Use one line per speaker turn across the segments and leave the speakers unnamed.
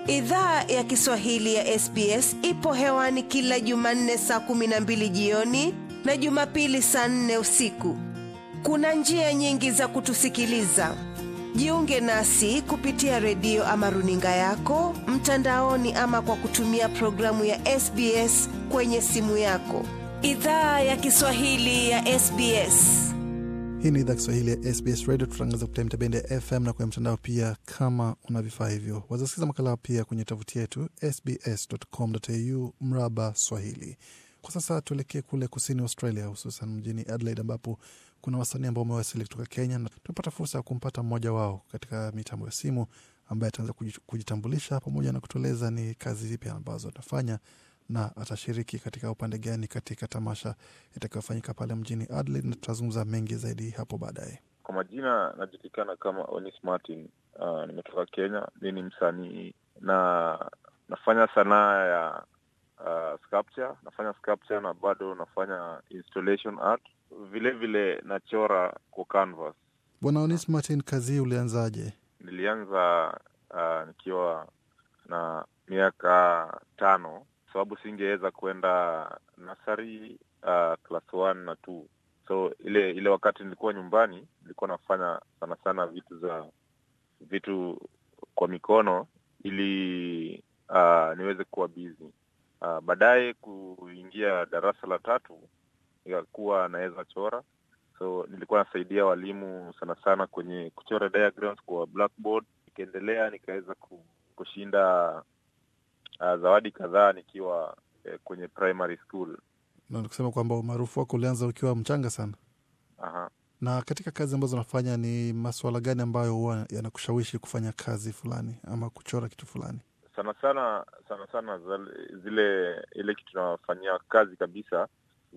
Idhaa ya Kiswahili ya SBS ipo hewani kila Jumanne saa kumi na mbili jioni na Jumapili saa nne usiku. Kuna njia nyingi za kutusikiliza. Jiunge nasi kupitia redio ama runinga yako mtandaoni, ama kwa kutumia programu ya SBS kwenye simu yako. Idhaa ya Kiswahili ya SBS.
Hii ni idhaa Kiswahili ya SBS Radio. Tutangaza kupitia mitabendi ya FM na kwenye mtandao pia. Kama una vifaa hivyo, wazasikiza makala pia kwenye tovuti yetu sbs.com.au mraba Swahili. Kwa sasa tuelekee kule kusini Australia, hususan mjini Adelaide ambapo kuna wasanii ambao wamewasili kutoka Kenya na tumepata fursa ya kumpata mmoja wao katika mitambo ya simu ambaye ataanza kujitambulisha pamoja na kutueleza ni kazi zipi ambazo atafanya na atashiriki katika upande gani katika tamasha itakayofanyika pale mjini Adelaide, na tutazungumza mengi zaidi hapo baadaye.
Kwa majina najulikana kama Onis Martin. Uh, nimetoka Kenya. Mi ni msanii na nafanya sanaa ya uh, sculpture. Nafanya sculpture na bado nafanya installation art, vile vile nachora kwa canvas.
Bwana Onis Martin, kazi hii ulianzaje?
Nilianza uh, nikiwa na miaka tano sababu singeweza kwenda nasari uh, class one na two so ile ile wakati nilikuwa nyumbani nilikuwa nafanya sana sana vitu za vitu kwa mikono ili uh, niweze kuwa busy uh, baadaye kuingia darasa la tatu ikakuwa naweza chora so nilikuwa nasaidia walimu sana sana kwenye kuchora diagrams kwa blackboard nikaendelea nikaweza kushinda Uh, zawadi kadhaa nikiwa eh, kwenye primary school.
Na nikusema kwamba umaarufu wako ulianza ukiwa mchanga sana.
Aha.
Na katika kazi ambazo unafanya ni masuala gani ambayo huwa yanakushawishi kufanya kazi fulani ama kuchora kitu fulani?
Sana sana sana sana zile ile kitu tunafanyia kazi kabisa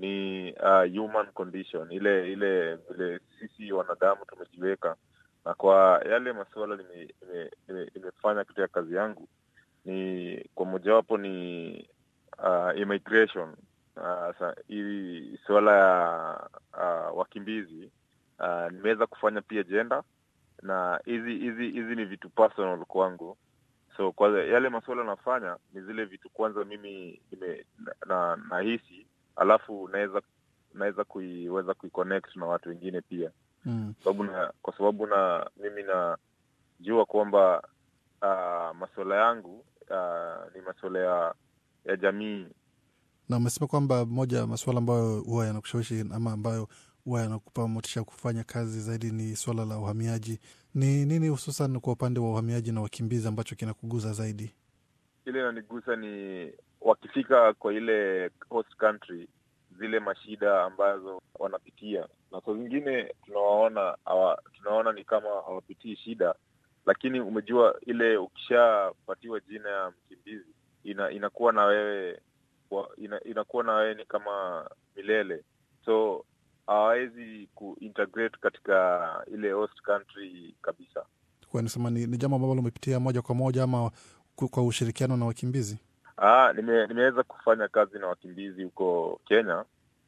ni uh, human condition, ile ile vile sisi wanadamu tumejiweka, na kwa yale masuala nimefanya nime, nime, nime katika kazi yangu ni kwa mojawapo ni uh, immigration uh, hii suala ya uh, wakimbizi uh, nimeweza kufanya pia jenda na hizi hizi hizi ni vitu personal kwangu so kwa yale masuala nafanya ni zile vitu kwanza mimi nime, na nahisi alafu naweza naweza kuiweza kuiconnect na watu wengine pia
mm.
sababu na kwa sababu na mimi najua kwamba uh, masuala yangu Uh, ni masuala ya, ya jamii.
Na umesema kwamba moja ya masuala ambayo huwa yanakushawishi ama ambayo huwa yanakupa motisha ya kufanya kazi zaidi ni swala la uhamiaji. Ni nini hususan kwa upande wa uhamiaji na wakimbizi ambacho kinakuguza zaidi?
Ile inanigusa ni wakifika kwa ile host country, zile mashida ambazo wanapitia, na saa zingine tunawaona awa, tunaona ni kama hawapitii shida lakini umejua ile ukishapatiwa jina ya mkimbizi ina, inakuwa na wewe ina, inakuwa na wewe ni kama milele, so hawawezi kuintegrate katika ile host country kabisa.
Kwa nisema ni, ni jambo ambalo umepitia moja kwa moja ama kwa ushirikiano na wakimbizi?
Ah, nime, nimeweza kufanya kazi na wakimbizi huko Kenya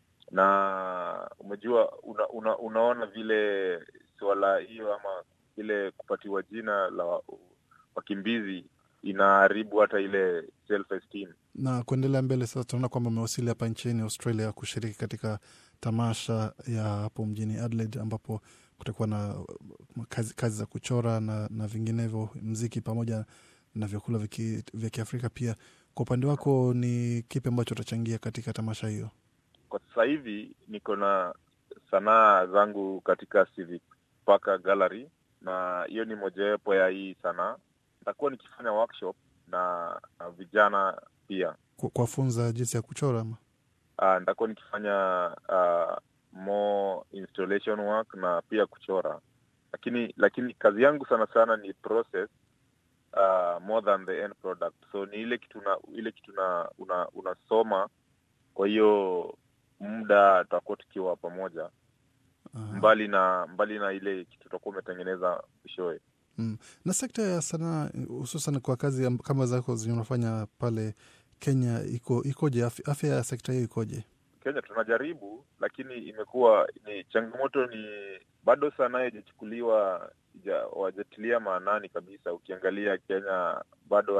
na umejua una, una, unaona vile suala hiyo ama ile kupatiwa jina la wakimbizi inaharibu hata ile self esteem.
Na kuendelea mbele sasa, tunaona kwamba umewasili hapa nchini Australia kushiriki katika tamasha ya hapo mjini Adelaide, ambapo kutakuwa na kazi, kazi za kuchora na, na vinginevyo, mziki pamoja na vyakula vya Kiafrika pia. Kwa upande wako, ni kipi ambacho utachangia katika tamasha hiyo?
Kwa sasa hivi niko na sanaa zangu katika Civic Park Gallery na hiyo ni mojawapo ya hii sanaa. Nitakuwa nikifanya workshop na, na vijana pia
kuwafunza jinsi ya kuchora ama
uh, nitakuwa nikifanya uh, more installation work na pia kuchora, lakini lakini kazi yangu sana sana ni process uh, more than the end product. So ni ile kitu na, ile kitu na, una, unasoma. Kwa hiyo muda tutakuwa tukiwa pamoja
Aha.
mbali na mbali na ile kitu tutakuwa umetengeneza mwishowe.
Mm. Na sekta ya sanaa hususan kwa kazi amb- kama zako zenye unafanya pale Kenya iko ikoje? Afya afya ya sekta hiyo ikoje?
Kenya tunajaribu, lakini imekuwa ni changamoto, ni bado sanaa haijachukuliwa, ija- wajatilia maanani kabisa. Ukiangalia Kenya bado wat-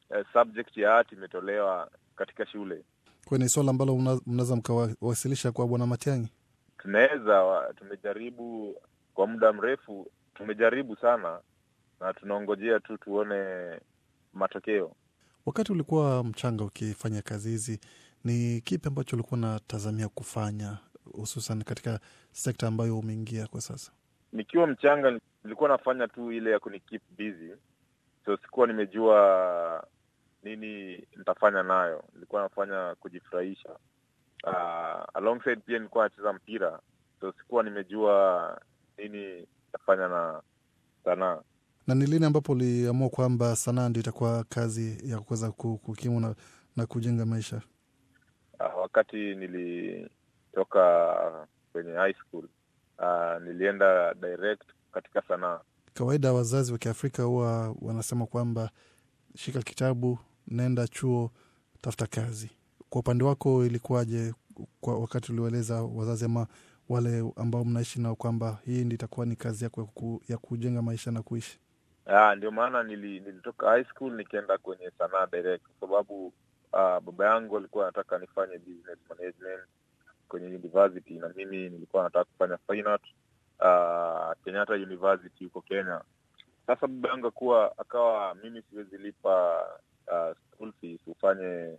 uh, subject ya art imetolewa katika shule.
Kwa ni swala ambalo mna- mnaweza mkawasilisha kwa Bwana Matiang'i?
Tunaweza wa- tumejaribu kwa muda mrefu, tumejaribu sana na tunaongojea tu tuone matokeo.
Wakati ulikuwa mchanga ukifanya kazi hizi, ni kipi ambacho ulikuwa unatazamia kufanya hususan katika sekta ambayo umeingia kwa sasa?
Nikiwa mchanga nilikuwa nafanya tu ile ya kuni keep busy, so sikuwa nimejua nini nitafanya nayo. Nilikuwa nafanya kujifurahisha. Uh, alongside pia nilikuwa nacheza mpira, so sikuwa nimejua nini nitafanya na sanaa.
Na ni lini ambapo uliamua kwamba sanaa ndio itakuwa kazi ya kuweza ku- kukimu na, na kujenga maisha?
Uh, wakati nilitoka kwenye high school uh, nilienda direct katika sanaa.
Kawaida wazazi wa Kiafrika huwa wanasema kwamba shika kitabu, nenda chuo, tafuta kazi. Kwa upande wako ilikuwaje kwa wakati ulioeleza wazazi ama wale ambao mnaishi nao kwamba hii ndi itakuwa ni kazi yako ya, ku, ya kujenga maisha na kuishi?
Ah, ndio maana nili, nilitoka high school nikaenda kwenye sanaa direct kwa sababu uh, baba yangu alikuwa anataka nifanye business management kwenye university na mimi nilikuwa nataka kufanya fine art uh, Kenyatta University huko Kenya. Sasa baba yangu akuwa akawa mimi siwezi lipa uh, school fees ufanye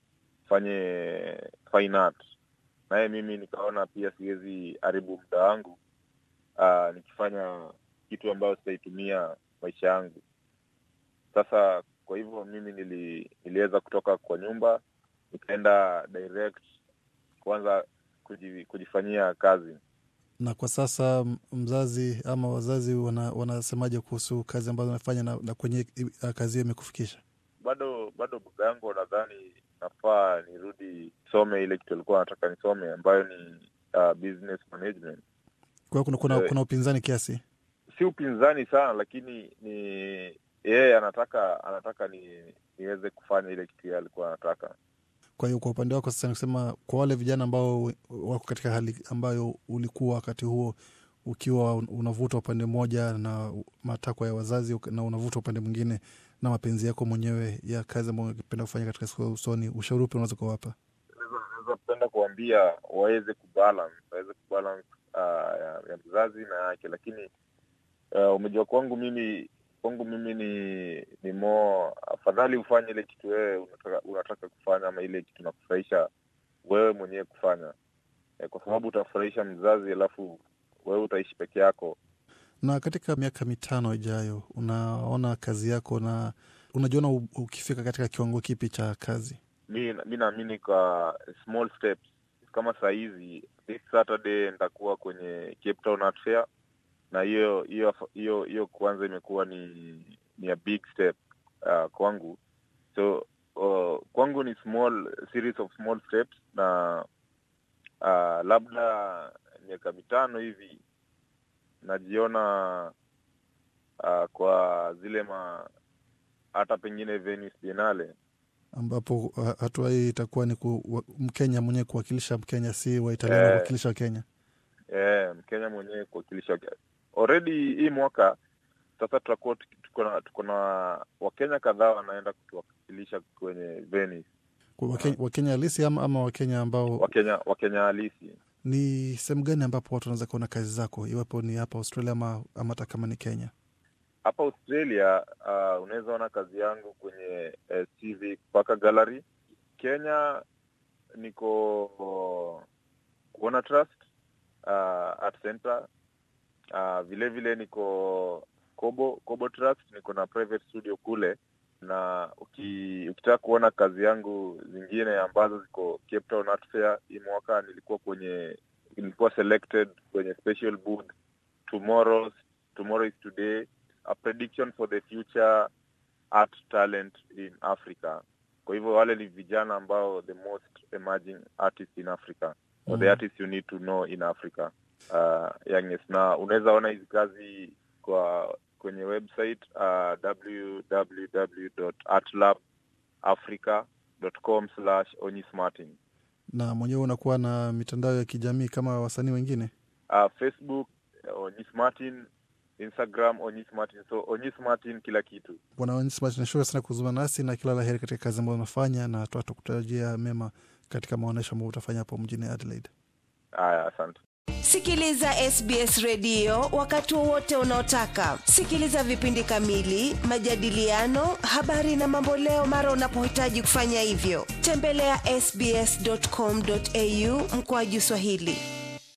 ufanye fine art, naye mimi nikaona pia siwezi haribu muda wangu uh, nikifanya kitu ambayo sitaitumia maisha yangu. Sasa kwa hivyo mimi nili, niliweza kutoka kwa nyumba nikaenda direct kuanza kuji, kujifanyia kazi.
Na kwa sasa m- mzazi ama wazazi wana, wanasemaje kuhusu kazi ambazo unafanya na, na kwenye i- kazi hiyo imekufikisha?
Bado bado baba yangu nadhani nafaa nirudi some ile kitu alikuwa anataka nisome ambayo ni uh, business management.
Kwa hiyo kuna, kuna,
Eh.
kuna upinzani kiasi.
Si upinzani sana, lakini ni yeye anataka anataka ni niweze kufanya ile kitu yeye alikuwa anataka.
Kwa hiyo kwa upande wako sasa, nikusema kwa wale vijana ambao wako katika hali ambayo ulikuwa wakati huo ukiwa un- unavuta upande mmoja na matakwa ya wazazi uka- na unavuta upande mwingine na mapenzi yako mwenyewe ya kazi ambayo ungependa kufanya katika siku za usoni, ushauri upi unaweza kuwapa?
naweza penda kuambia waweze kubalance waweze kubalance uh, ya, ya mzazi na yake lakini uh, umejua kwangu mimi kwangu mimi ni ni mo afadhali ufanye ile kitu wewe unataka, unataka kufanya ama ile kitu nakufurahisha wewe mwenyewe kufanya eh, kwa sababu utafurahisha mzazi alafu wewe utaishi peke yako
Na katika miaka mitano ijayo, unaona kazi yako na unajiona u- ukifika katika kiwango kipi cha kazi?
mi mi naamini kwa small steps kama saa hizi this saturday nitakuwa kwenye cape town art fair na hiyo hiyo hiyo hiyo kwanza imekuwa ni ni a big step uh, kwangu so uh, kwangu ni small series of small steps na uh, labda miaka mitano hivi najiona uh, kwa zile ma hata pengine Venice Biennale
ambapo uh, hatua hii itakuwa ni ku, wa, Mkenya mwenyewe kuwakilisha Mkenya, si Waitaliano
Eh.
kuwakilisha Wakenya.
Eh, Mkenya mwenyewe kuwakilisha already hii mwaka sasa tutakuwa tuki- tuko na tuko na Wakenya kadhaa wanaenda kutuwakilisha kwenye Venice,
Kwa Wakenya, Wakenya halisi ama, ama Wakenya ambao
Wakenya Wakenya halisi.
ni sehemu gani ambapo watu wanaweza kuona kazi zako, iwapo ni hapa Australia ama ama hata kama ni Kenya?
Hapa Australia uh, unaweza ona kazi yangu kwenye uh, CV mpaka gallery. Kenya niko Kuona Trust uh, Art Center uh, vile vile niko Kobo Kobo Trust, niko na private studio kule na uki, ukitaka kuona kazi yangu zingine ambazo ziko Cape Town Art Fair hii mwaka, nilikuwa kwenye nilikuwa selected kwenye special booth tomorrow tomorrow is today a prediction for the future art talent in Africa. Kwa hivyo wale ni vijana ambao the most emerging artists in Africa or the
Mm.
artists you need to know in Africa uh, youngest. Na unaweza ona hizi kazi kwa kwenye website uh, www.artlabafrica.com slash onyismartin
Na mwenyewe unakuwa na mitandao ya kijamii kama wasanii wengine?
uh, Facebook uh, Onyis Martin Instagram Onyis Martin. So Onyis Martin kila kitu.
Bwana Onyis Martin, nashukuru sana kuzungumza nasi na kila la heri katika kazi ambayo unafanya, na tutakutarajia mema katika maonyesho ambayo utafanya hapo mjini Adelaide.
Haya, asante.
Sikiliza SBS redio wakati wowote unaotaka. Sikiliza vipindi kamili, majadiliano, habari na mamboleo mara unapohitaji kufanya hivyo. Tembelea ya sbs.com.au mkoaju Swahili.